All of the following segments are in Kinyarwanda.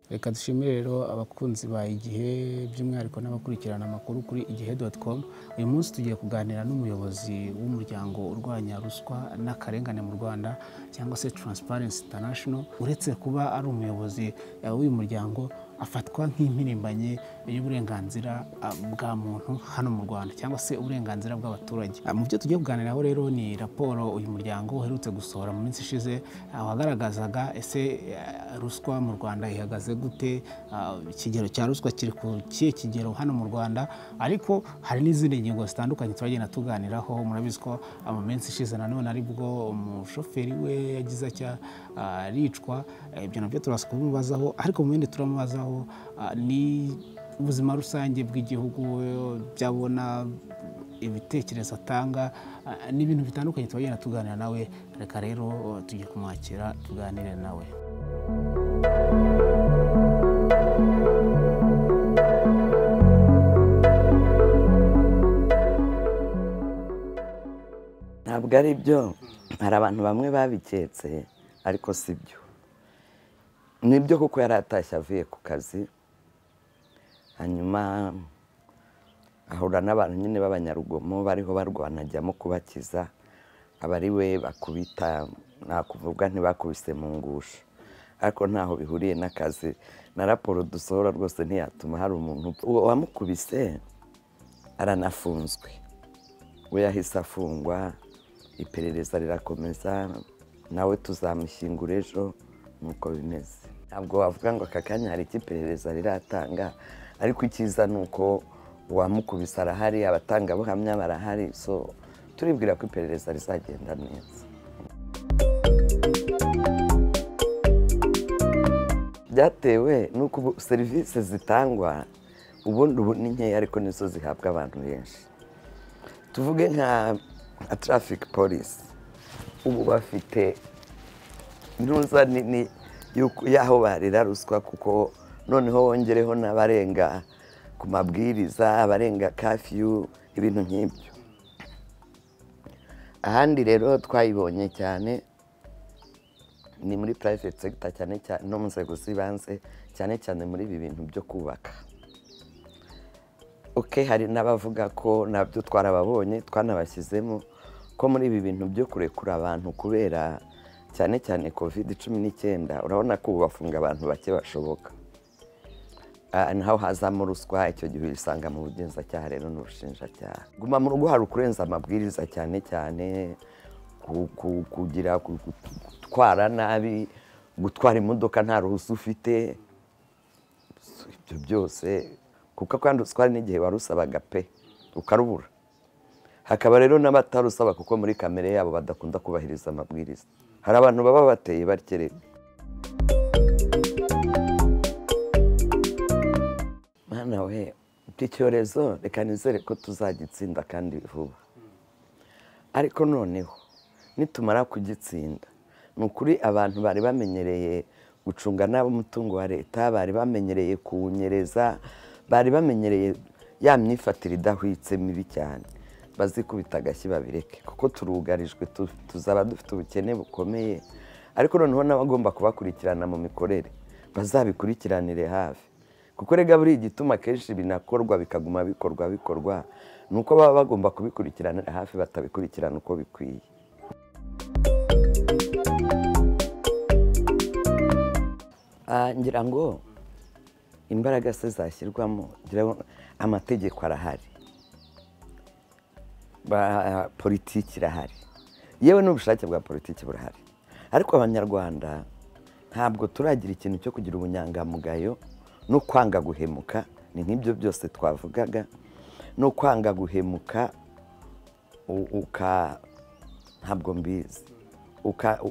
reka dushimire rero abakunzi ba igihe by'umwihariko n'abakurikirana amakuru kuri igihe doti komu uyu munsi tugiye kuganira n'umuyobozi w'umuryango urwanya ruswa n'akarengane mu rwanda cyangwa se taransiparensi intanashono uretse kuba ari umuyobozi w'uyu muryango afatwa nk'impirimbanyi y'uburenganzira bwa muntu hano mu rwanda cyangwa se uburenganzira bw'abaturage mu byo tugiye kuganiraho rero ni raporo uyu muryango uherutse gusohora mu minsi ishize wagaragazaga ese ruswa mu rwanda ihagaze gute ikigero cya ruswa kiri ku kihe kigero hano mu rwanda ariko hari n'izindi ngingo zitandukanye turagenda tuganiraho murabizi ko mu minsi ishize nanone aribwo umushoferi we yagize atya aricwa ibyo nabyo turaza kubimubazaho ariko mu bindi turamubazaho ni ubuzima rusange bw'igihugu byabona ibitekerezo atanga ni ibintu bitandukanye tubagenda tuganira nawe reka rero tujye kumwakira tuganire nawe ntabwo ari byo hari abantu bamwe babiketse ariko si byo nibyo kuko yari atashye avuye ku kazi hanyuma ahura n'abantu nyine b'abanyarugomo bariho barwana ajyamo kubakiza aba ari we bakubita nakuvuga ntibakubise mu ngusho ariko ntaho bihuriye n'akazi na raporo dusohora rwose ntiyatuma hari umuntu uwo wamukubise aranafunzwe we yahise afungwa iperereza rirakomeza nawe tuzamushyingura ejo nuko bimeze ntabwo wavuga ngo aka kanya hari icy'iperereza riratanga ariko icyiza ni uko uwamukubise arahari abatangabuhamya barahari so turibwira ko iperereza rizagenda neza byatewe n'uko ubu serivisi zitangwa ubundi ubu ni nkeya ariko nizo zihabwa abantu benshi tuvuge nka traffic polisi ubu bafite ntuza nini y'aho barira ruswa kuko noneho wongereho n'abarenga ku mabwiriza abarenga kafiyu ibintu nk'ibyo ahandi rero twayibonye cyane ni muri purayiveti segita cyane cyane no mu nzego z'ibanze cyane cyane muri ibi bintu byo kubaka oke hari n'abavuga ko nabyo twarababonye twanabashyizemo ko muri ibi bintu byo kurekura abantu kubera cyane cyane kovide cumi n'icyenda urabona ko ubu bafunga abantu bake bashoboka naho hazamo ruswa icyo gihe uyisanga mu bugenzacyaha rero n'ubushinjacyaha guma mu rugo hari ukurenza amabwiriza cyane cyane kugira gutwara nabi gutwara imodoka nta ruhushya ufite ibyo byose kuko kandi utwara n'igihe warusabaga pe ukarubura hakaba rero n'abatarusaba kuko muri kamere yabo badakunda kubahiriza amabwiriza hari abantu baba bateye bakerewe nawe iki cyorezo reka nizere ko tuzagitsinda kandi vuba ariko noneho nitumara kugitsinda ni ukuri abantu bari bamenyereye gucunga nabo umutungo wa leta bari bamenyereye kuwunyereza bari bamenyereye ya myifatire idahwitse mibi cyane bazikubita agashyi babireke kuko turugarijwe tuzaba dufite ubukene bukomeye ariko noneho n'abagomba kubakurikirana mu mikorere bazabikurikiranire hafi kuko rega buri igituma akenshi binakorwa bikaguma bikorwa bikorwa ni uko baba bagomba kubikurikirana hafi batabikurikirana uko bikwiye ngira ngo imbaraga se zashyirwamo amategeko arahari politiki irahari yewe n'ubushake bwa politiki burahari ariko abanyarwanda ntabwo turagira ikintu cyo kugira ubunyangamugayo no kwanga guhemuka ni nk'ibyo byose twavugaga no kwanga guhemuka uka ntabwo mbizi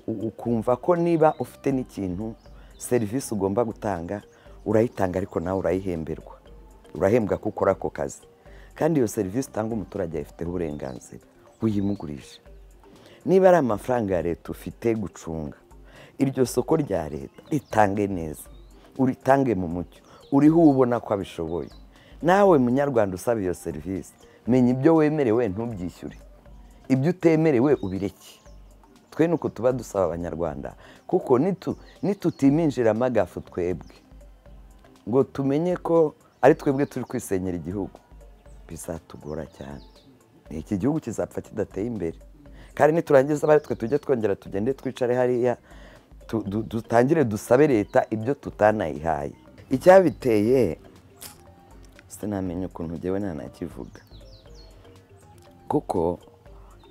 ukumva ko niba ufite n'ikintu serivisi ugomba gutanga urayitanga ariko nawe urayihemberwa urahembwa ko ukora ako kazi kandi iyo serivisi utanga umuturage ayifiteho uburenganzira uyimugurije niba ari amafaranga ya leta ufite gucunga iryo soko rya leta ritange neza uritange mu mucyo uriho ubona ko abishoboye nawe munyarwanda usaba iyo serivisi menya ibyo wemerewe ntubyishyure ibyo utemerewe ubireke twe ni uko tuba dusaba abanyarwanda kuko nitutiminjiramo agafu twebwe ngo tumenye ko ari twebwe turi kwisenyera igihugu bizatugora cyane iki gihugu kizapfa kidateye imbere kandi niturangiza abari twe tujye twongera tugende twicare hariya dutangire dusabe leta ibyo tutanayihaye icyabiteye sinamenya ukuntu ngewe ntanakivuga kuko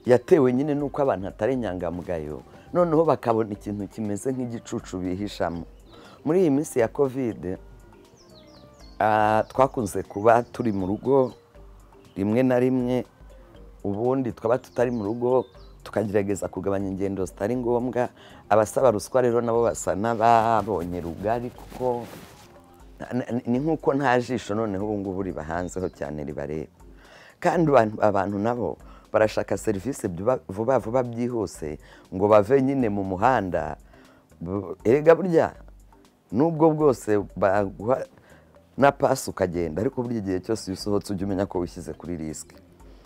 yatewe nyine n'uko abantu atari inyangamugayo noneho bakabona ikintu kimeze nk'igicucu bihishamo muri iyi minsi ya kovide twakunze kuba turi mu rugo rimwe na rimwe ubundi twaba tutari mu rugo tukagerageza kugabanya ingendo zitari ngombwa abasaba ruswa rero nabo basa n'ababonye rugari kuko ni nk'uko nta jisho noneho ubu ngubu ribahanzeho cyane ribareba kandi abantu nabo barashaka serivisi vuba vuba byihuse ngo bave nyine mu muhanda erega burya n'ubwo bwose baguha na pasi ukagenda ariko burya igihe cyose iyo usohotse ujya umenya ko wishyize kuri risike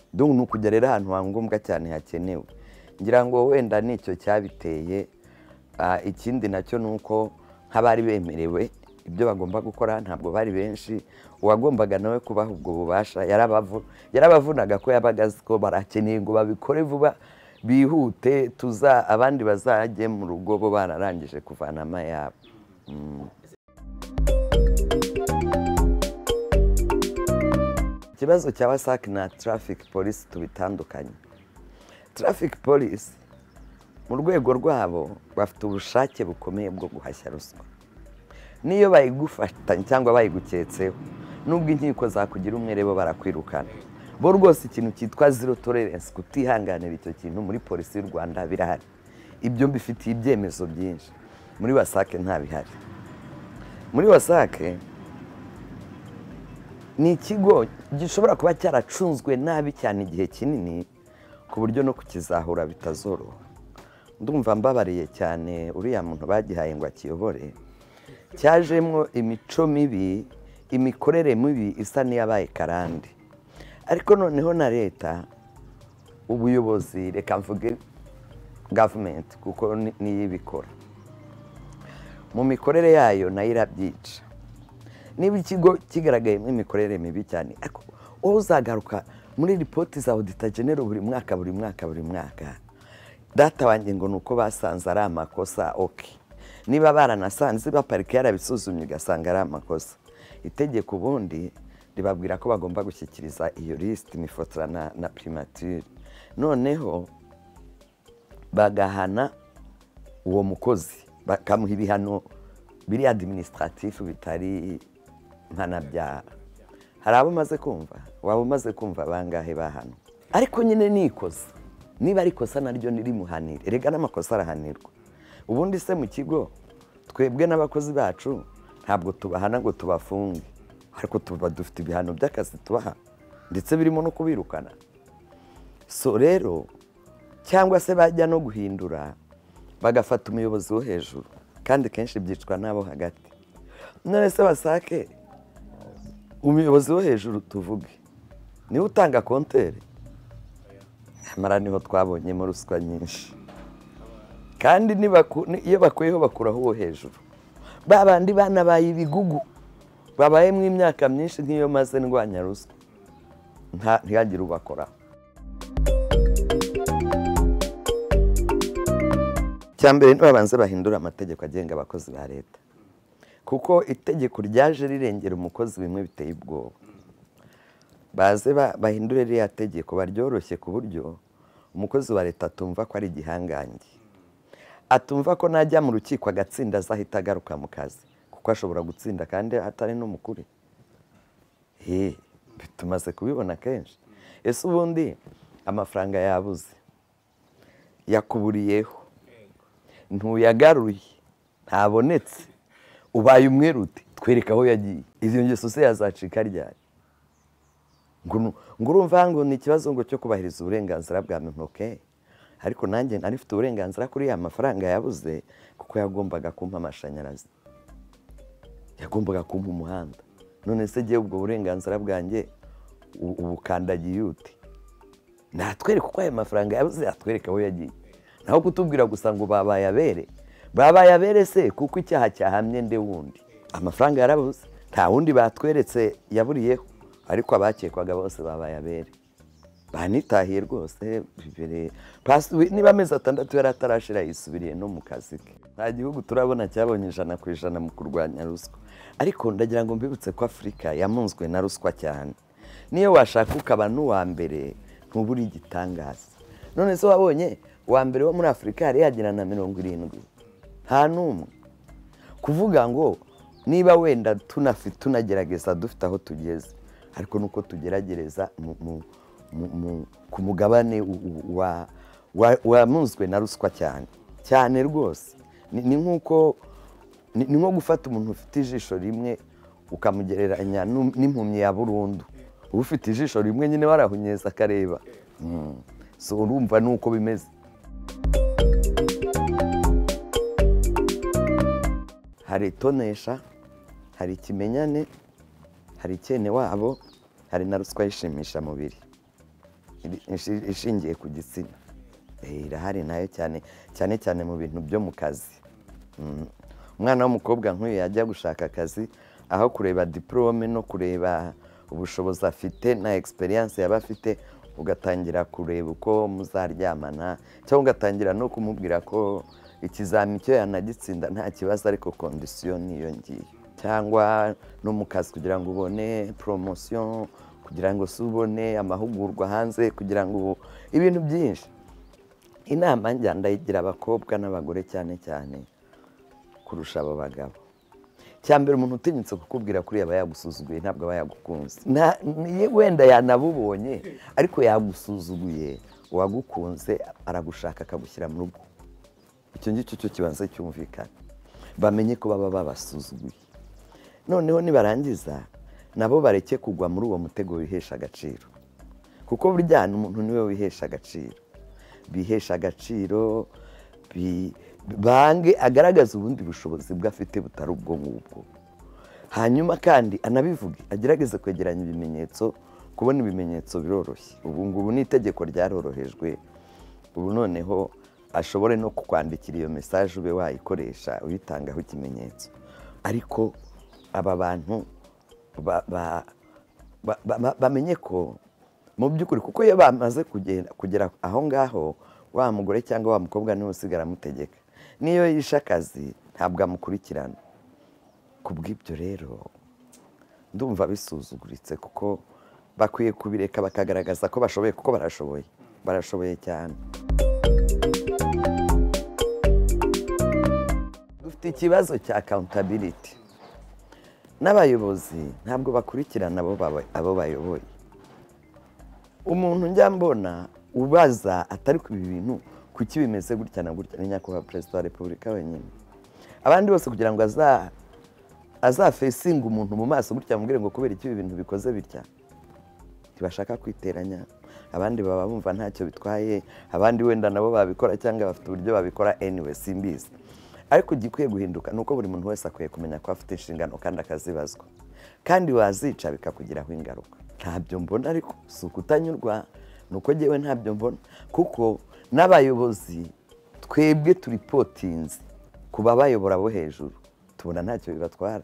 duhu ni ukujya rero ahantu hangombwa cyane hakenewe ngira ngo wenda nicyo cyabiteye ikindi nacyo ni uko nk'abari bemerewe ibyo bagomba gukora ntabwo bari benshi uwagombaga nawe kubaha ubwo bubasha yarabavunaga ko yabaga azi ko barakeneye ngo babikore vuba bihute tuza abandi bazajye mu rugo bo bararangije kuvana amayabo ikibazo cya wasake na tarafike polisi tubitandukanye tarafike polisi mu rwego rwabo bafite ubushake bukomeye bwo guhashya ruswa n'iyo bayigufatanye cyangwa bayiguketseho n'ubwo inkiko zakugira umwere bo barakwirukana bo rwose ikintu cyitwa zero toleransi kutihanganira icyo kintu muri polisi y'u rwanda birahari ibyo mbifitiye ibyemezo byinshi muri wasake ntabihari muri wasake ni ikigo gishobora kuba cyaracunzwe nabi cyane igihe kinini ku buryo no kukizahura bitazoroha ndumva mbabariye cyane uriya muntu bagihaye ngo akiyobore cyajemo imico mibi imikorere mibi isa n'iyabaye karande ariko noneho na leta ubuyobozi reka mvuge gavumenti kuko niyo ibikora mu mikorere yayo nayo irabyica niba ikigo kigaragayemo imikorere mibi cyane ariko wowe uzagaruka muri ripoti za odita genero buri mwaka buri mwaka buri mwaka data wanjye ngo ni uko basanze ari amakosa oke niba baranasanze baparika yarabisuzumye ugasanga ari amakosa itegeko ubundi ribabwira ko bagomba gushyikiriza iyo lisiti imifotora na pirimatire noneho bagahana uwo mukozi bakamuha ibihano biri adiminisitiratifu bitari mpanabyaha hari abo umaze kumva waba umaze kumva bangahe bahano ariko nyine ni ikosa niba ari ikosa naryo nirimuhanire erega n'amakosa arahanirwa ubundi se mu kigo twebwe n'abakozi bacu ntabwo tubahana ngo tubafunge ariko tuba dufite ibihano by'akazi tubaha ndetse birimo no kubirukana so rero cyangwa se bajya no guhindura bagafata umuyobozi wo hejuru kandi kenshi byicwa n'abo hagati none se basake umuyobozi wo hejuru tuvuge niwe utanga kontere nyamara niho twabonyemo ruswa nyinshi kandi iyo bakuyeho bakuraho uwo hejuru ba bandi banabaye ibigugu babayemo imyaka myinshi nk'iyo maze ndwanya ruswa ntihagire ubakoraho mbere ntibabanze bahindura amategeko agenga abakozi ba leta kuko itegeko ryaje rirengera umukozi bimwe biteye ubwoba baze bahindure ririya tegeko baryoroshye ku buryo umukozi wa leta atumva ko ari igihangange atumva ko najya mu rukiko agatsinda azahita agaruka mu kazi kuko ashobora gutsinda kandi atari n'umukuru tumaze kubibona kenshi ese ubundi amafaranga yabuze yakuburiyeho ntuyagaruye ntabonetse ubaye umwerute twereka aho yagiye izo ngeso se yazacika ryari ngo urumva ngo ni ikibazo ngo cyo kubahiriza uburenganzira bwa muntu oke ariko nanjye nari mfite uburenganzira kuri ya mafaranga yabuze kuko yagombaga kumpa amashanyarazi yagombaga kumpa umuhanda none se ngewe ubwo burenganzira bwanjye ubukandagiye ute natwereka uko ayo mafaranga yabuze yatwereka aho yagiye naho kutubwira gusa ngo babaye abere babaye abere se kuko icyaha cyahamye nde wundi amafaranga yarabuze nta wundi batweretse yaburiyeho ariko abakekwaga bose babaye abere banitahiye rwose bibere niba amezi atandatu yari atarashira yisubiriye no mu kazi ke nta gihugu turabona cyabonye ijana ku ijana mu kurwanya ruswa ariko ndagira ngo mbibutse ko afurika yamunzwe na ruswa cyane niyo washaka ukaba n'uwa mbere ntubure igitangaza none se wabonye uwa mbere wo muri afurika yari yagera na mirongo irindwi nta n'umwe kuvuga ngo niba wenda tunagerageza dufite aho tugeze ariko nuko tugeragereza ku mugabane wamunzwe na ruswa cyane cyane rwose ni nk'uko ni nko gufata umuntu ufite ijisho rimwe ukamugereranya n'impumyi ya burundu uba ufite ijisho rimwe nyine warahunyeza akareba urumva ni uko bimeze hari itonesha hari ikimenyane hari icyene wabo hari na ruswa yishimisha mubiri ishingiye ku gitsina irahari nayo cyane cyane cyane mu bintu byo mu kazi umwana w'umukobwa nk'uyu yajya gushaka akazi aho kureba diporome no kureba ubushobozi afite na egisperiyanse yaba afite ugatangira kureba uko muzaryamana cyangwa ugatangira no kumubwira ko ikizamini cyo yanagitsinda nta kibazo ariko kondisiyo niyo ngiyo cyangwa no mu kazi kugira ngo ubone poromosiyo kugira ngo subone amahugurwa hanze kugira ngo ibintu byinshi inama njya ndayigira abakobwa n'abagore cyane cyane kurusha abo bagabo cyambere umuntu utinyutse kukubwira kuri aba yagusuzuguye ntabwo aba yagukunze wenda yanabubonye ariko yagusuzuguye uwagukunze aragushaka akagushyira mu rugo icyo ngicyo cyo kibanza cyumvikana bamenye ko baba babasuzuguye noneho nibarangiza nabo bareke kugwa muri uwo mutego wihesha agaciro kuko burya umuntu niwe wihesha agaciro bihesha agaciro bange agaragaza ubundi bushobozi bwe afite butari ubwo ngubwo hanyuma kandi anabivuge agerageze kwegeranya ibimenyetso kubona ibimenyetso biroroshye ubu ngubu ni itegeko ryarorohejwe ubu noneho ashobore no kukwandikira iyo mesaje ube wayikoresha uyitangaho ikimenyetso ariko aba bantu bamenye ko mu by'ukuri kuko iyo bamaze kugera aho ngaho wa mugore cyangwa wa mukobwa niwe usigara amutegeka n'iyo yishe akazi ntabwo amukurikirana ku bw'ibyo rero ndumva bisuzuguritse kuko bakwiye kubireka bakagaragaza ko bashoboye kuko barashoboye barashoboye cyane dufite ikibazo cya accountability n'abayobozi ntabwo bakurikirana abo bayoboye umuntu njya mbona ubaza atari ku bintu kuki bimeze gutya na gutya ni nyakubahwa perezida wa repubulika wenyine abandi bose kugira ngo azafesinga umuntu mu maso gutya mubwire ngo kubera icyo ibintu bikoze bitya ntibashaka kwiteranya abandi baba bumva ntacyo bitwaye abandi wenda nabo babikora cyangwa bafite uburyo babikora anyway simbizi ariko igikwiye guhinduka ni uko buri muntu wese akwiye kumenya ko afite inshingano kandi akazibazwa kandi wazica bikakugiraho ingaruka ntabyo mbona ariko si ukutanyurwa ni uko ngewe ntabyo mbona kuko n'abayobozi twebwe turipotinze ku babayobora bo hejuru tubona ntacyo bibatwara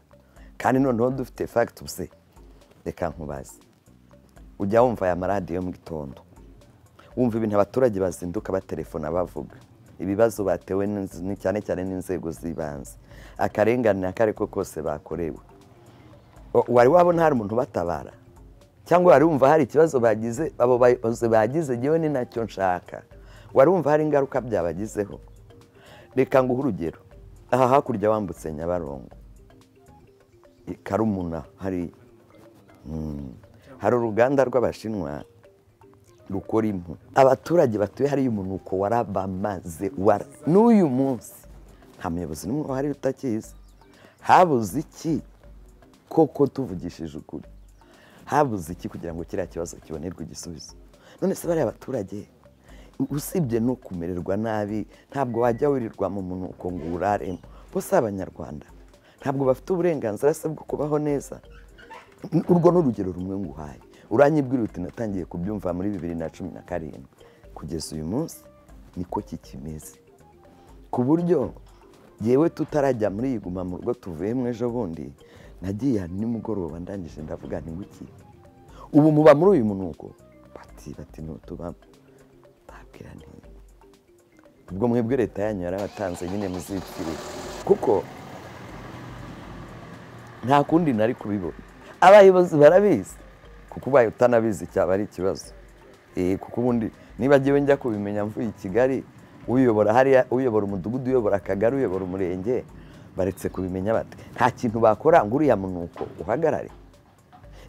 kandi noneho dufite fagituse reka nkubaze ujya wumva aya maradiyo mu gitondo wumva ibintu abaturage bazinduka batelefona bavuga ibibazo batewe cyane cyane n'inzego z'ibanze akarengane aka ariko kose bakorewe wari wabona hari umuntu ubatabara cyangwa wari wumva hari ikibazo bagize abo bayobozi bagize ngewe ni nacyo nshaka wari wumva hari ingaruka byabagizeho reka nguhe urugero aha hakurya wambutse nyabarongo karumuna hari hari uruganda rw'abashinwa rukora impu abaturage batuye hariya umunuko warabamaze n'uyu munsi nta muyobozi n'umwe wari utakizi habuze iki koko tuvugishije ukuri habuze iki kugira ngo kiriya kibazo kibonerwe igisubizo none se bariya abaturage usibye no kumererwa nabi ntabwo wajya wirirwa mu munuko ngo uraremo bose abanyarwanda ntabwo bafite uburenganzira se bwo kubaho neza urwo ni urugero rumwe nguhaye uranyibwira uti natangiye kubyumva muri bibiri na cumi na karindwi kugeza uyu munsi niko kikimeze ku buryo yewe tutarajya muri iyi guma mu rugo tuvuyemo ejo bundi nagiye ahantu nimugoroba ndangije ndavuga nti nguki ubu muba muri uyu munuko bati bati ntutubamo ntabwira neza ubwo mwebwe leta yanyu yarabatanze nyine muzipfirire kuko nta kundi nari kubibona abayobozi barabizi kuko ubaye utanabizi cyaba ari ikibazo Eh, kuko ubundi niba ngewe njya kubimenya mvuye i kigali uyobora hariya uyobora umudugudu uyobora akagari uyobora umurenge baretse kubimenya bate nta kintu bakora ngo uriya munuko uhagarare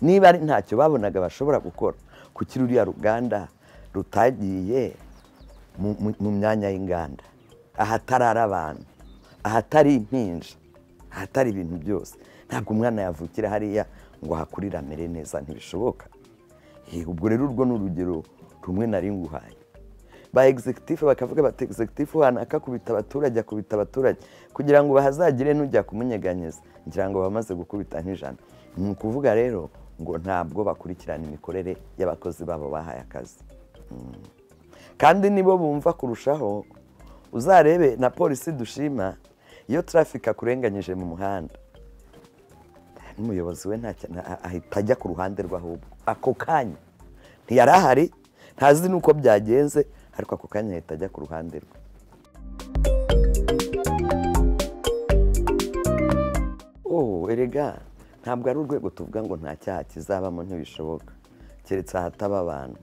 niba ari ntacyo babonaga bashobora gukora kuki ruriya ruganda rutagiye mu- mu- mu myanya y'inganda ahatarara abantu ahatari impinja ahatari ibintu byose ntabwo umwana yavukira hariya ngo ahakurire amere neza ntibishoboka Eh, ubwo rero urwo ni urugero rumwe nari nguhaye ba executive bakavuga bati executive uhana akakubita abaturage akubita abaturage kugira ngo bahazagire n'ujya kumunyeganyeza ngira ngo bamaze gukubita nk'ijana ni ukuvuga rero ngo ntabwo bakurikirana imikorere y'abakozi babo bahaye akazi kandi nibo bumva kurushaho uzarebe na polisi dushima iyo traffic akurenganyije mu muhanda n'umuyobozi we ntacyo na- ahita ajya ku ruhande rw'ahubwo ako kanya ntiyari ahari ntazi n'uko byagenze ariko ako kanya ahita ajya ku ruhande rwe oh erega ntabwo ari urwego tuvuga ngo nta cyaha kizabamo ntibishoboka keretse ahataba abantu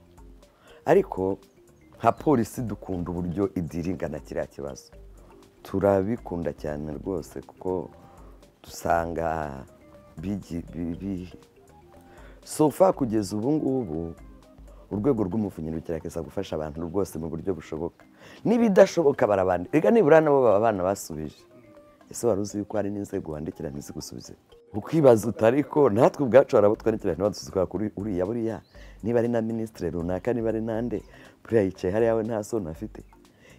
ariko nka polisi dukunda uburyo idiringana kiriya kibazo turabikunda cyane rwose kuko dusanga bigi- bi- bi- sofa kugeza ubu ngubu urwego rw'umuvunyi rugerageza gufasha abantu rwose mu buryo bushoboka n'ibidashoboka barabandi reka nibura nabo baba abana basubije ese wari uzi yuko hari n'inzego wandikirana izigusubize ukibaza uti ariko natwe ubwacu hari abo twandikirana ntibadusuzuguka kuri uriya buriya niba ari na minisitiri runaka niba ari nande buriya yicaye hariya we nta soni afite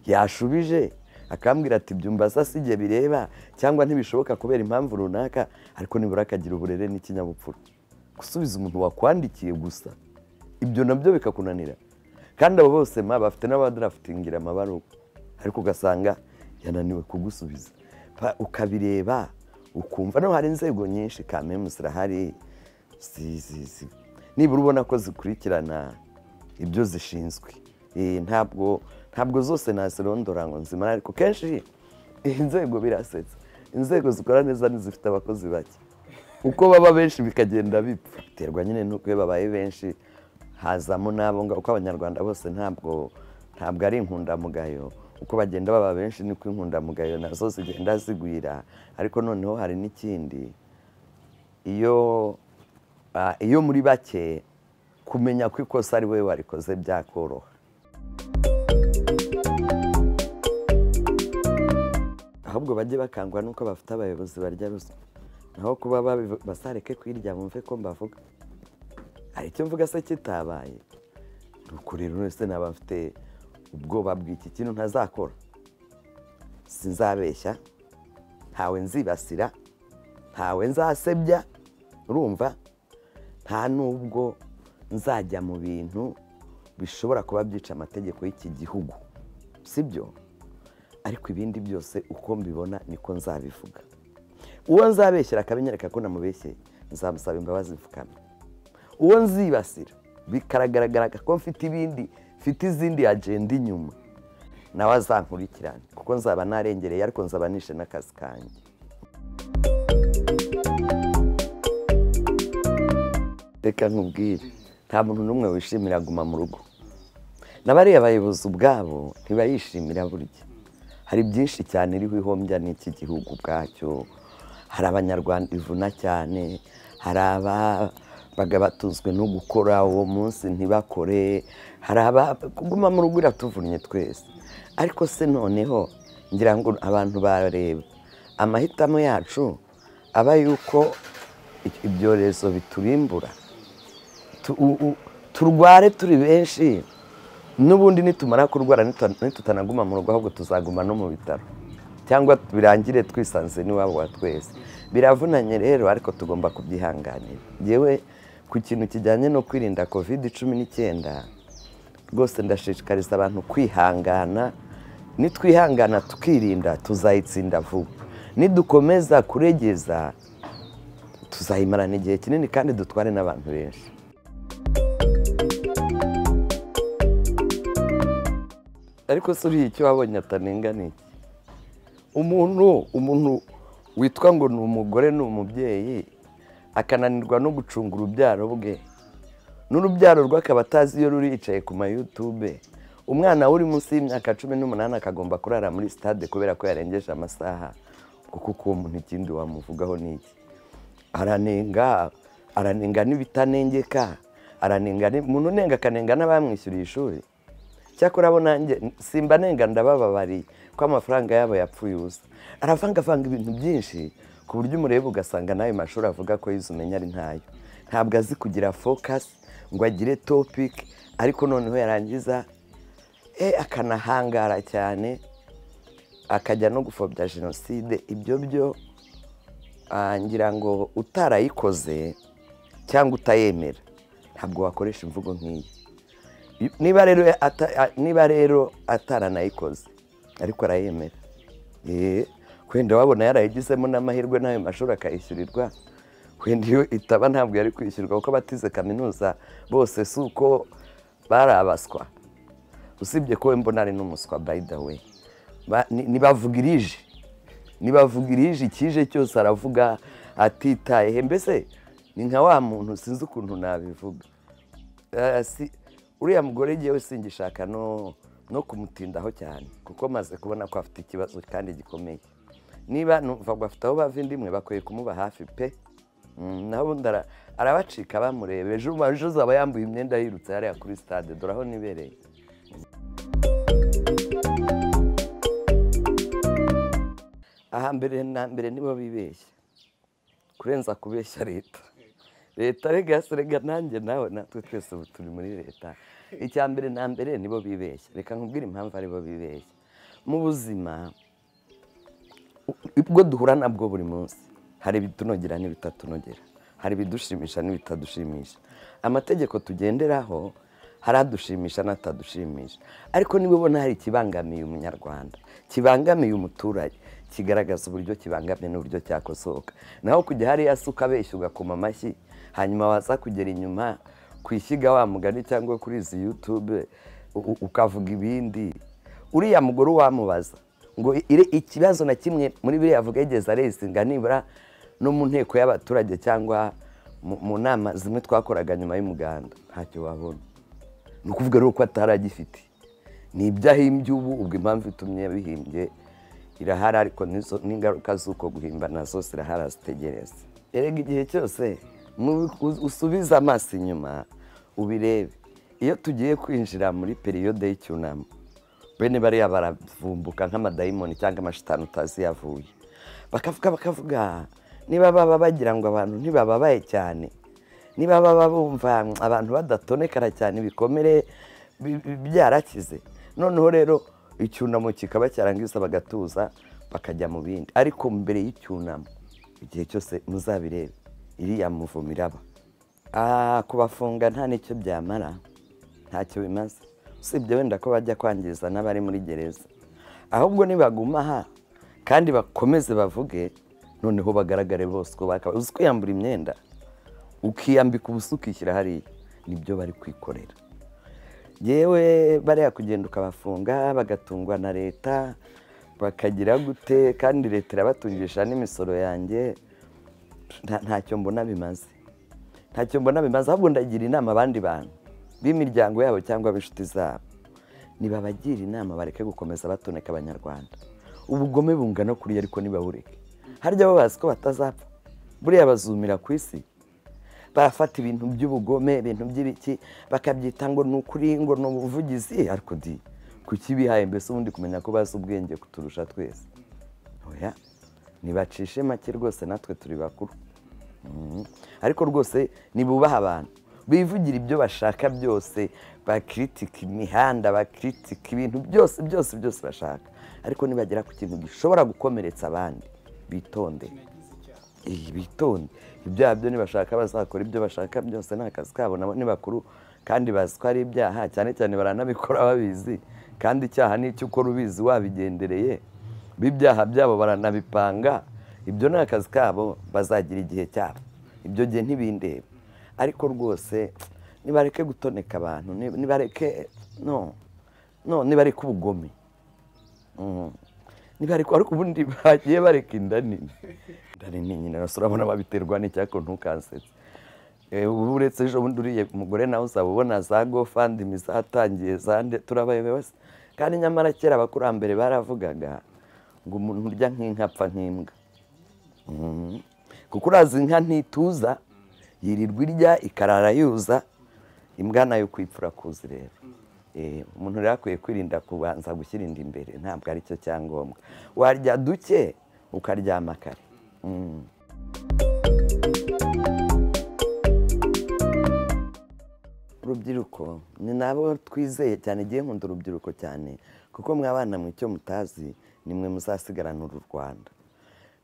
yashubije akambwira ati byumva sa si igihe bireba cyangwa ntibishoboka kubera impamvu runaka ariko nibura akagira uburere n'ikinyabupfura gusubiza umuntu wakwandikiye gusa ibyo nabyo bikakunanira kandi abo bose ma bafite n'abadarafitingira amabaruwa ariko ugasanga yananiwe kugusubiza Pa- ukabireba ukumva no hari inzego nyinshi kamemu zirahari zi- zi- zi- nibura ubona ko zikurikirana ibyo zishinzwe Eh, ntabwo ntabwo zose nazirondora ngo nzimara ariko kenshi inzego birasetsa inzego zikora neza ntizifite abakozi bake uko baba benshi bikagenda bipfa biterwa nyine n'uko iyo babaye benshi hazamo n'abo ngabo kuko abanyarwanda bose ntabwo ntabwo ari inkundamugayo uko bagenda baba benshi niko inkundamugayo nazo zigenda zigwira ariko noneho hari n'ikindi iyo ah, iyo muri bake kumenya ko ikosa ari wowe warikoze byakoroha ahubwo bajye bakangwa n'uko bafite abayobozi barya ruswa naho kuba babivu- basareke kwirya bumve ko mbavuga hari icyo mvuga se kitabaye ni ukurira wese naba mfite ubwoba bw'iki kintu ntazakora sinzabeshya ntawe nzibasira ntawe nzasebya urumva nta n'ubwo nzajya mu bintu bishobora kuba byica amategeko y'iki gihugu sibyo ariko ibindi byose uko mbibona niko nzabivuga uwo nzabeshyera akabinyereka ko namubeshye nzamusaba imbabazi mfukamye uwo nzibasira bikaragaragara ko mfite ibindi mfite izindi agenda inyuma nawe azankurikirane kuko nzaba narengereye ariko nzaba nishe n'akazi kanjye reka nkubwire nta muntu n'umwe wishimira guma mu rugo na bariya bayobozi ubwabo ntibayishimira burya hari byinshi cyane iriho ihombya n'iki gihugu ubwacyo hari abanyarwanda ivuna cyane hari ababaga batunzwe no gukora uwo munsi ntibakore hari aba kuguma mu rugo iratuvunnye twese ariko se noneho ngira ngo abantu bareba amahitamo yacu aba yuko ibyorezo biturimbura tu- u- u- turware turi benshi n'ubundi nitumara kurwara nitu- nitutanaguma mu rugo ahubwo tuzaguma no mu bitaro cyangwa birangire twisanze n'iwabo wa twese biravunanye rero ariko tugomba kubyihanganira yewe ku kintu kijyanye no kwirinda covid cumi n'icyenda rwose ndashishikariza abantu kwihangana nitwihangana tukirinda tuzayitsinda vuba nidukomeza kuregeza tuzayimarana igihe kinini kandi dutware n'abantu benshi ariko si uriya icyo wabonye atanenga ni iki umuntu umuntu witwa ngo ni umugore ni umubyeyi akananirwa no gucunga urubyaro bwe n'urubyaro rwe akaba atazi iyo ruri yicaye ku mayutube umwana uri munsi y'imyaka cumi n'umunani akagomba kurara muri sitade kubera ko yarengeje amasaha kuko uwo muntu ikindi wamuvugaho ni iki aranenga aranenga n'ibitanengeka aranenga ni- umuntu unenga akanenga n'abamwishyuriye ishuri cyakora abo nanjye simba nenga ndabababariye ko amafaranga yabo yapfuye ubusa aravangavanga ibintu byinshi ku buryo umureba ugasanga n'ayo mashuri avuga ko yize umenya ari ntayo ntabwo azi kugira fokasi ngo agire topiki ariko noneho yarangiza e akanahangara cyane akajya no gupfobya jenoside ibyo byo ah, ngira ngo utarayikoze cyangwa utayemera ntabwo wakoresha imvugo nk'iyi niba rero ata- a- niba rero ataranayikoze ariko arayemera Eh, wenda wabona yarayigizemo n'amahirwe n'ayo mashuri akayishyurirwa wenda iyo itaba ntabwo yari kwishyurwa kuko abatize kaminuza bose si uko bari abaswa usibye ko we mbona ari n'umuswa by the way Ba- ni- nibavuga irije nibavuga irije ikije cyose aravuga atitaye mbese ni nka wa muntu sinzi ukuntu nabivuga Eh, si- uriya mugore ngewe singishaka no no kumutindaho cyane kuko maze kubona ko afite ikibazo kandi gikomeye niba numva ngo afite aho bava indimwe bakwiye kumuba hafi pe Mm, naho ubundi ara- arabacika bamureba ejo ejo azaba yambuye imyenda yirutse hariya kuri stade dore aho nibereye aha mbere na mbere nibo bibeshya kurenza kubeshya leta leta rega yasi rega nanjye nawe natwe twese ubu turi muri leta icya mbere na mbere nibo bibeshya reka nkubwire impamvu aribo bibeshya mu buzima u- ubwo duhura nabwo buri munsi hari ibitunogera n'ibitatunogera hari ibidushimisha n'ibitadushimisha amategeko tugenderaho hari adushimisha n'atadushimisha ariko niba ubona hari ikibangamiye umunyarwanda kibangamiye umuturage kigaragaza uburyo kibangamiye n'uburyo cyakosoka naho kujya hariya se ukabeshya ugakoma amashyi hanyuma waza kugera inyuma kwishyiga wa mugani cyangwa kuri izi yutube u- u- ukavuga ibindi uriya mugore wamubaza ngo ire- ikibazo na kimwe muri biriya avuga yigeze aresinga nibura no mu nteko y'abaturage cyangwa mu- mu nama zimwe twakoraga nyuma y'umuganda ntacyo wabona ni ukuvuga rero ko ataragifite ni ibyahimbye ubu ubwo impamvu itumye bihimbye irahari ariko n'izo- n'ingaruka z'uko guhimbana zose irahari zitegereza erega igihe cyose mu- u- usubize amaso inyuma ubirebe iyo tugiye kwinjira muri periyode y'icyunamo bene bariya baravumbuka nk'amadayimoni cyangwa amashitani utazi yavuye bakavuga bakavuga niba baba bagira ngo abantu ntibababaye cyane niba baba bumva mm, abantu badatonekara cyane ibikomere bi- bi- byarakize noneho rero icyunamo kikaba cyarangiza bagatuza bakajya mu bindi ariko mbere y'icyunamo igihe cyose muzabirebe iriya muvumo iraba Ah, kubafunga nta n'icyo byamara ntacyo bimaze usibye wenda ko bajya kwangiza n'abari muri gereza ahubwo nibaguma aha kandi bakomeze bavuge noneho bagaragare bose ko bakabaye uzi kwiyambura imyenda ukiyambika ubusa ukishyira hariya nibyo bari kwikorera yewe bariya kugenda ukabafunga bagatungwa na leta bakagira gute kandi leta irabatungisha n'imisoro yanjye nta- ntacyo mbona bimaze ntacyo mbona bimaze ahubwo ndagira inama abandi bantu b'imiryango yabo cyangwa b'inshuti zabo nibabagira inama bareke gukomeza batoneka abanyarwanda ubugome bungana kuriya ariko ntibabureke harya bo bazi ko batazapfa buriya bazumira ku isi barafata ibintu by'ubugome ibintu by'ibiki bakabyita ngo ni ukuri ngo ni ubuvugizi ariko di kuki bihaye mbese ubundi kumenya ko bazi ubwenge kuturusha twese oya nibacishe make rwose natwe turi bakuru Mhm. ariko rwose nibubaha abantu bivugira ibyo bashaka byose bakritika imihanda bakritika ibintu byose byose byose bashaka ariko nibagera ku kintu gishobora gukomeretsa abandi bitonde Eh, bitonde ibyaha byo nibashaka bazakora ibyo bashaka byose ni akazi kabo nabo ni bakuru kandi bazi ko ari ibyaha cyane cyane baranabikora babizi kandi icyaha ni icyo ukora ubizi wabigendereye b'ibyaha byabo baranabipanga ibyo ni akazi kabo bazagira igihe cyabo ibyo gihe ntibindeba ariko rwose nibareke gutoneka abantu ni- nibareke no no nibareke ubugome Mm. nibareke ariko ubundi bagiye bareka inda nini inda nini nyine rwose urabona babiterwa n'icyako ntukansetse Eh, ubu uretse ejo bundi uriye umugore nawe uzaba ubona za gofandimi zatangiye za nde turabaye bose kandi nyamara kera abakurambere baravugaga ngo umuntu urya nk'inka apfa nk'imbwa Mhm. kuko urazi inka ntituza yirirwa irya ikarara yuza imbwa nayo kwipfura kuzi rero Eh, umuntu rero akwiye kwirinda kubanza gushyira inda imbere ntabwo ari cyo cyangombwa warya duke ukaryama kare Mhm. urubyiruko ni nabo twizeye cyane igihe nkunda urubyiruko cyane kuko mwe abana mu icyo mutazi nimwe muzasigarana uru rwanda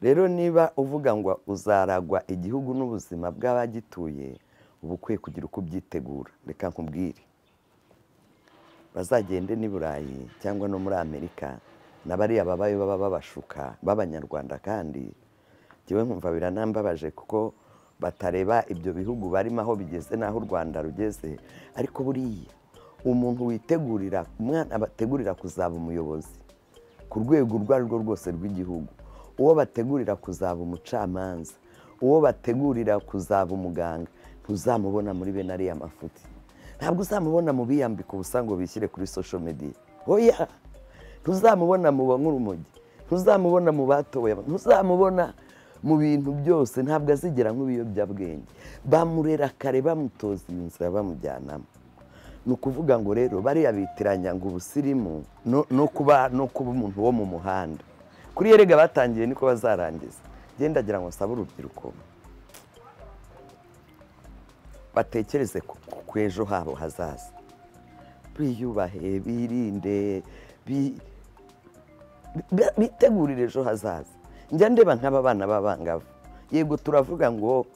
rero niba uvuga ngo uzaragwa igihugu n'ubuzima bw'abagituye uba ukwiye kugira uko ubyitegura reka nkubwire bazagende n'i burayi cyangwa no muri amerika na bariya babayo baba babashuka b'abanyarwanda kandi njyewe nkumva biranambabaje kuko batareba ibyo bihugu barimo aho bigeze n'aho u rwanda rugeze ariko buriya umuntu witegurira umwana bategurira kuzaba umuyobozi ku rwego urwo ari rwo rwose rw'igihugu uwo bategurira kuzaba umucamanza uwo bategurira kuzaba umuganga ntuzamubona muri bene ariya mafuti ntabwo uzamubona mu biyambiko ubusa ngo bishyire kuri social media oya ntuzamubona mu bankurumogi ntuzamubona mu batoboye ntuzamubona mu bintu byose ntabwo azigera nk'ibiyobyabwenge bamurera kare bamutoza inzira bamujyanamo ni ukuvuga ngo rero bariya bitiranya ngo ubusirimu no- no kuba no kuba umuntu wo mu muhanda kuri yerega batangiye niko bazarangiza genda agira ngo sabe urubyiruko batekereze ku ku- ku ejo habo hazaza biyubahe birinde bi- bi- bitegurire ejo hazaza njya ndeba nk'aba bana b'abangavu yego turavuga ngo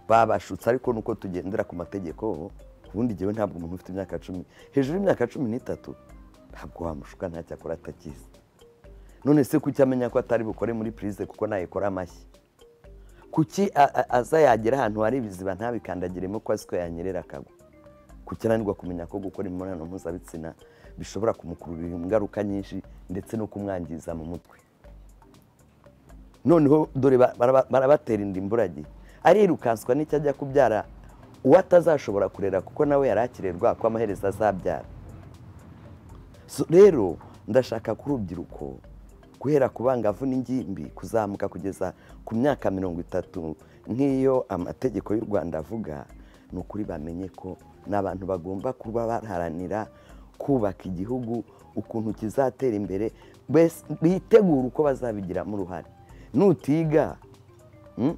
babashutse ariko nuko tugendera ku mategeko ubundi jyewe ntabwo umuntu ufite imyaka cumi hejuru y'imyaka cumi n'itatu ntabwo wamushuka ntacyo akora atakizi none se kuki amenya ko atari bukore muri purize kuko nayikora amashyi kuki a- a- aza yagera ahantu hari ibiziba ntabikandagiremo ko azi ko yanyerera akagwa kuki ananirwa kumenya ko gukora imibonano mpuzabitsina bishobora kumukururira ingaruka nyinshi ndetse no kumwangiza mu mutwe noneho dore ba- baraba- barabatera inda imburagihe arirukanswa n'icyo ajya kubyara uwo atazashobora kurera kuko nawe yari akirerwa ko amaherezo azabyara So, rero ndashaka ku rubyiruko guhera ku bangavu n'ingimbi kuzamuka kugeza ku myaka mirongo itatu nk'iyo amategeko y'u rwanda avuga ni ukuri bamenye ko ni abantu bagomba kuba baharanira kubaka igihugu ukuntu kizatera imbere bes- bitegura uko bazabigiramo uruhare nutiga mm,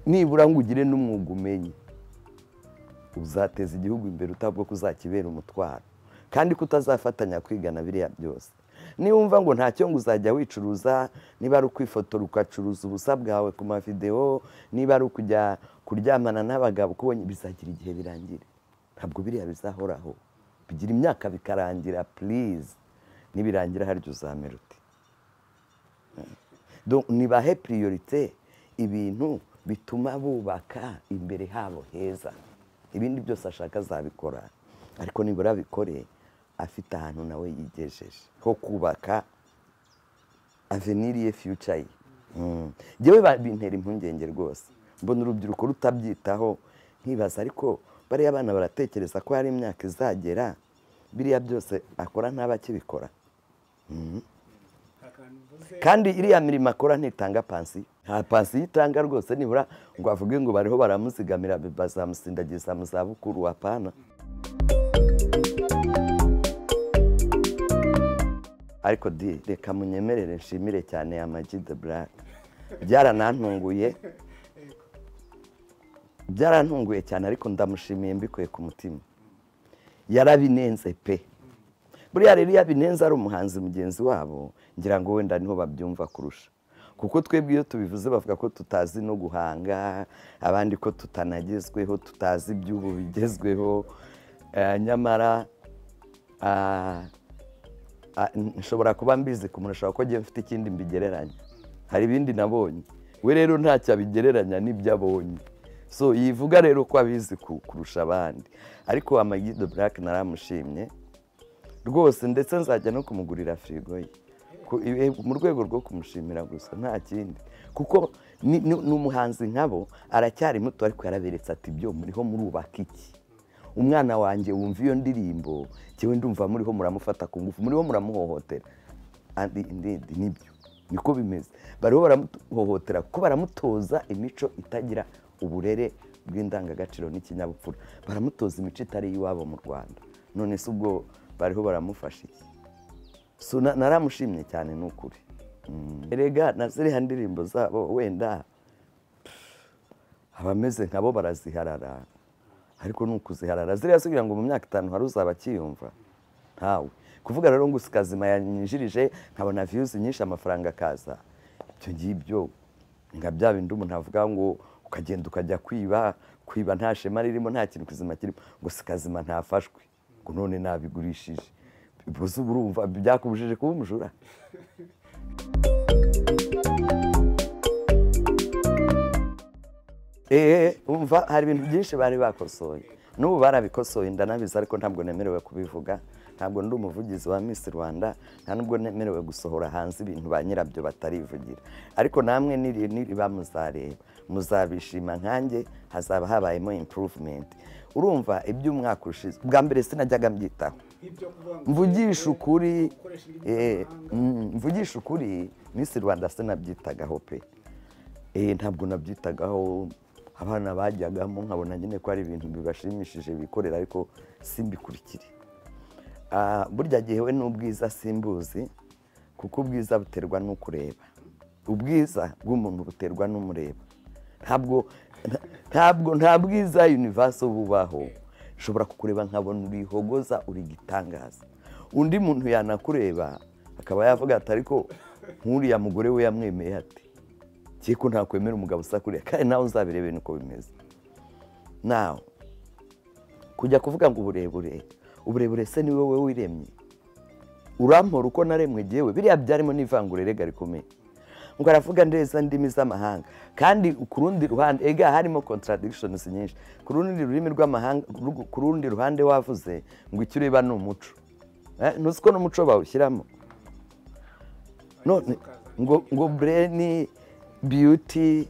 nibura ngo ugire n'umwuga umenye uzateza igihugu imbere utabwo kuzakibera umutwaro kandi kutazafatanya kwigana biriya byose niwumva ngo ntacyo ngo uzajya wicuruza niba ari ukwifotora ugacuruza ubusa bwawe ku mavidewo niba ari ukujya kuryamana n'abagabo uko ubonye bizagira igihe birangira ntabwo biriya bizahoraho bigira imyaka bikarangira purize nibirangira harya uzamera uti Donc, nibahe priorite ibintu bituma bubaka imbere habo heza ibindi byose ashaka azabikora ariko nibura abikore afite ahantu nawe yigejeje ho kubaka aveniri ye fiyuca ye Mm. njyewe ba- bintera impungenge rwose mbona urubyiruko rutabyitaho nkibaza ariko bariya abana baratekereza ko hari imyaka izagera biriya byose akora ntabakibikora kandi iriya mirimo akora ntitanga pansiyo nta pansiyo itanga rwose nibura ngo avuge ngo bariho baramuzigamira bazamusindagiza mu zabukuru apana ariko di reka munyemerere nshimire cyane amagi de burake byaranantunguye byarantunguye cyane ariko ndamushimiye mbikuye ku mutima yarabinenze pe buriya rero iyo abinenze ari umuhanzi mugenzi wabo ngira ngo wenda niho babyumva kurusha kuko twebwe iyo tubivuze bavuga ko tutazi no guhanga abandi ko tutanagezweho tutazi iby'ubu bigezweho Eh, nyamara ah, ah, n- nshobora kuba mbizi kumurusha kuko njyewe mfite ikindi mbigereranya hari ibindi nabonye we rero ntacyo abigereranya n'ibyo abonye so yivuga rero ko abizi ku- kurusha abandi ariko amagido burake naramushimye rwose ndetse nzajya no kumugurira firigo ye Ku- iwe- mu rwego rwo kumushimira gusa nta kindi kuko ni- ni ni umuhanzi nkabo aracyari muto ariko yaraberetse ati byo muriho murubaka iki umwana wanjye wumva iyo ndirimbo ngewe ndumva muriho muramufata ku ngufu muriho muramuhohotera andi indindi nibyo niko bimeze bariho baramuhohotera kuko baramutoza imico itagira uburere bw'indangagaciro n'ikinyabupfura baramutoza imico itari iy'iwabo mu rwanda none se ubwo bariho baramufasha iki So, na- naramushimye cyane ni ukuri Mm. erega na ziriya ndirimbo zabo wenda abameze nkabo baraziharara ariko ni ukuziharara ziriya zigira ngo mu myaka itanu hari uzaba akiyumva ntawe kuvuga rero ngo usikazima yanyinjirije nkabona viyuzi nyinshi amafaranga akaza ibyo ngibyo nka bya bindi umuntu avuga ngo ukagenda ukajya kwiba kwiba nta shema ririmo nta kintu kizima kirimo ngo sikazima ntafashwe ngo none nabigurishije ubuse uba urumva byakubujije kuba umujura eee umva hari ibintu byinshi bari bakosoye n'ubu barabikosoye ndanabizi ariko ntabwo nemerewe kubivuga ntabwo ndi umuvugizi wa Miss rwanda nta nubwo nemerewe gusohora hanze ibintu ba nyirabyo batarivugira ariko namwe niri niriba muzareba muzabishima nkanjye hazaba habayemo improvement urumva iby'umwaka ushize bwa mbere sinajyaga mbyitaho mvugisha ukuri eh, mm, mvugisha ukuri Miss rwanda sinabyitagaho pe Eh, ntabwo nabyitagaho abana bajyagamo nkabona nyine ko ari ibintu bibashimishije bikorera ariko simbikurikire Ah, burya gihewe n'ubwiza simbuzi kuko ubwiza buterwa n'ukureba ubwiza bw'umuntu buterwa n'umureba ntabwo nta- ntabwo nta bwiza universe bubaho ushobora kukureba nkabona urihogoza uri igitangaza undi muntu yanakureba akaba yavuga ati ariko nk'uriya mugore we yamwemeye ati kiye ko ntakwemera umugabo usa kuriya kandi nawe uzabirebe nuko bimeze nawe kujya kuvuga ngo uburebure uburebure se ni wowe wiremye urampora uko naremwe jyewe biriya byarimo n'ivangura erega rikomeye ngo aravuga neza ndimi z'amahanga kandi ku rundi ruhande ega harimo contradictions nyinshi ku rundi rurimi rw'amahanga ru- ku rundi ruhande wavuze ngo icyo ureba ni umuco Eh, ntuzi ko n'umuco bawushyiramo none ngo ngo bureni biyuti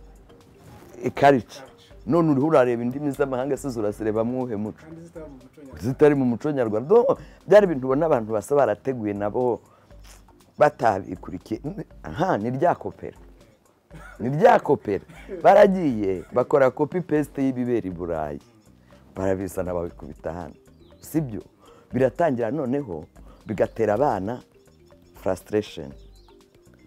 karica none uriho urareba indimi z'amahanga se zurasireba mwuhe muco zitari mu muco nyarwanda Do- byari ibintu ubona abantu basa barateguye nabo batabikurikiye aha ni rya kopera ni rya kopera baragiye bakora kopi pesite y'ibibera i burayi barabizana babikubita hano sibyo biratangira noneho bigatera abana frustration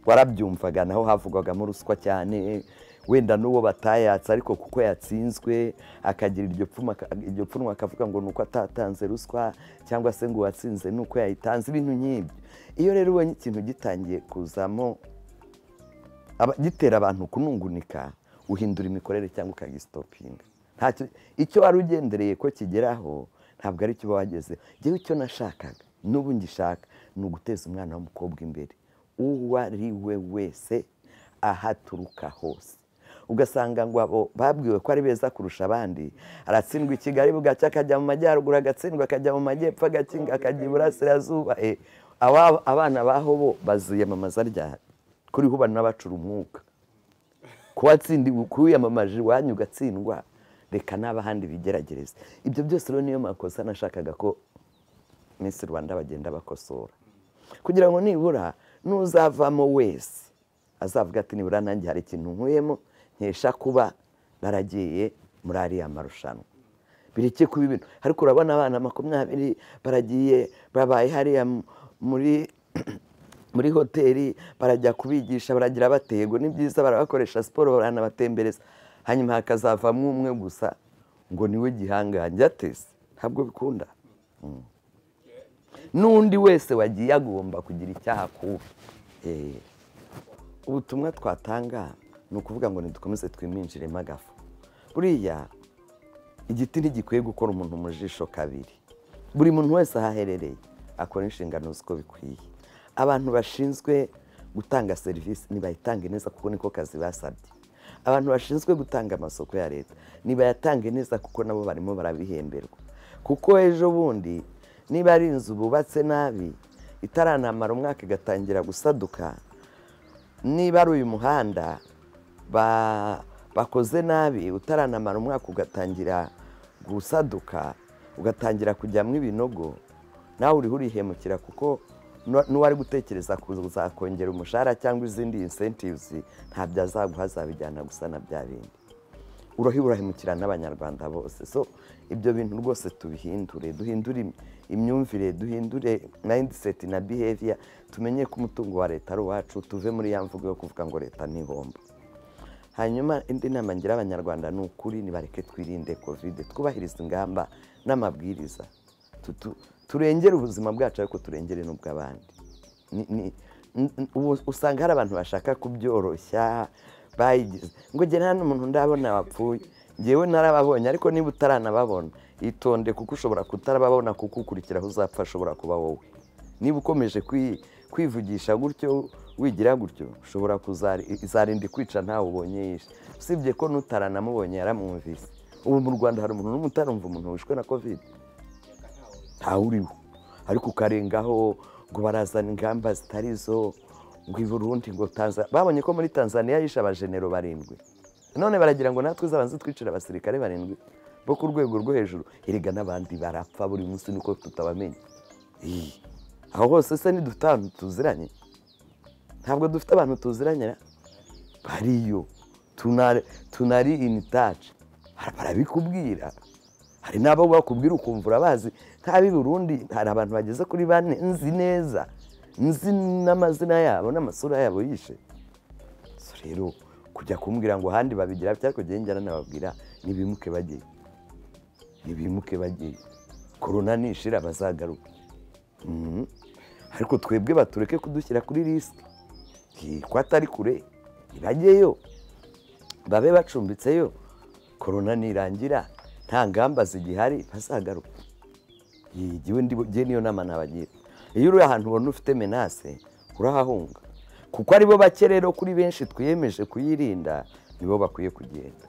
warabyumvaga naho havugwagamo ruswa cyane wenda n'uwo batayatse ariko kuko yatsinzwe akagira iryo pfuma iryo pfunwe akavuga ngo ni uko atatanze ruswa cyangwa se ngo uwatsinze ni uko yayitanze ibintu nk'ibyo iyo rero ubonye ikintu gitangiye kuzamo aba- gitera abantu kunungunika uhindura imikorere cyangwa ukagisitopinga ntacyo icyo wari ugendereye ko kigeraho ntabwo ari cyo uba wagezeho ngewe icyo nashakaga n'ubu ngishaka ni uguteza umwana w'umukobwa imbere uwo ari we wese aho aturuka hose ugasanga ngo abo babwiwe ko ari beza kurusha abandi aratsindwa i kigali bugacya akajya mu majyaruguru agatsindwa akajya mu majyepfo agatsindwa akajya iburasirazuba Eh, aba- abana baho bo baziyamamaza ryari kuriho ubana bacura umwuka kuwatsindiwe kuwiyamamaje iwanyu ugatsindwa reka n'abahandi bigeragereze ibyo byose rero niyo makosa nashakaga ko Miss rwanda bagenda bakosora kugira ngo nibura n'uzavamo wese azavuga ati nibura nanjye hari ikintu nkuyemo nkesha kuba naragiye muri ariya marushanwa bireke kuba ibintu ariko urabona abana makumyabiri baragiye babaye hariya mu- muri muri hoteli barajya kubigisha baragira batego ni byiza barabakoresha siporo baranabatembereza hanyuma hakazavamo umwe gusa ngo niwe gihangange atese ntabwo bikunda Mm. n'undi wese wagiye agomba kugira icyaha kubi Eh, ubutumwa twatanga ni ukuvuga ngo nidukomeze twiminjiremo agafu buriya igiti ntigikwiye gukora umuntu mu jisho kabiri buri muntu wese aho aherereye akora inshingano z'uko bikwiye abantu bashinzwe gutanga serivisi ntibayitanga neza kuko niko kazi basabye abantu bashinzwe gutanga amasoko ya leta ntibayatange neza kuko nabo barimo barabihemberwa kuko ejo bundi niba ari inzu bubatse nabi itaranamara umwaka igatangira gusaduka niba ari uyu muhanda ba- bakoze nabi utaranamara umwaka ugatangira gusaduka ugatangira kujyamo ibinogo nawe uriho urihemukira kuko nu- n'uwari gutekereza kuzakongera umushahara cyangwa izindi incentives ntabyo azaguha azabijyana gusana bya bindi uruhi urahemukira n'abanyarwanda bose so ibyo bintu rwose tubihindure duhindure im- imyumvire duhindure mindset na behavior tumenye ko umutungo wa leta ari uwacu tuve muri ya mvugo yo kuvuga ngo leta ntibomba hanyuma indi nama ngira abanyarwanda ni ukuri nibareke twirinde kovide twubahiriza ingamba n'amabwiriza Tutu- turengere ubuzima bwacu ariko turengere n'ubw'abandi Ni- ni- n- n- ubu usanga hari abantu bashaka kubyoroshya bayigize ngo njye nta n'umuntu ndabona wapfuye ngewe narababonye ariko niba utaranababona itonde kuko ushobora kutarababona kuko ukurikiraho uzapfa ashobora kuba wowe niba ukomeje kwi- kwivugisha gutyo wigira gutyo ushobora kuzari- izarinda ikwica ntawe ubonye yishe usibye ko n'utaranamubonye yaramwumvise ubu mu rwanda hari umuntu n'umwe utarumva umuntu wishwe na covid ntawuriho ariko ukarengaho ngo barazana ingamba zitari zo ngo i burundi ngo tanzania babonye ko muri tanzania yishe abajenero barindwi none baragira ngo natwe zabanze twicira abasirikare barindwi bo ku rwego rwo hejuru erega n'abandi barapfa buri munsi niko tutabamenya Ih, aho hose se ntidufite ahantu tuziranye ntabwo dufite abantu tuziranye ra? bariyo tunari tunari in touch Bara- barabikubwira hari n'abo bakubwira ukumva urabazi nk'ab'i burundi hari abantu bageze kuri bane nzi neza nzi n'amazina yabo n'amasura yabo yishe So rero kujya kumbwira ngo ahandi babigira bitya ariko njyewe njya nanababwira nibimuke bagiye nibimuke bagiye korona nishira bazagaruke Mhm. ariko twebwe batureke kudushyira kuri risike Ki- ko atari kure ntibajyeyo babe bacumbitseyo korona nirangira nta ngamba zigihari bazagaruka igiwe ndiye niyo nama nabagira iyo uri ahantu ubona ufite menase urahahunga kuko aribo bake rero kuri benshi twiyemeje kuyirinda nibo bakwiye kugenda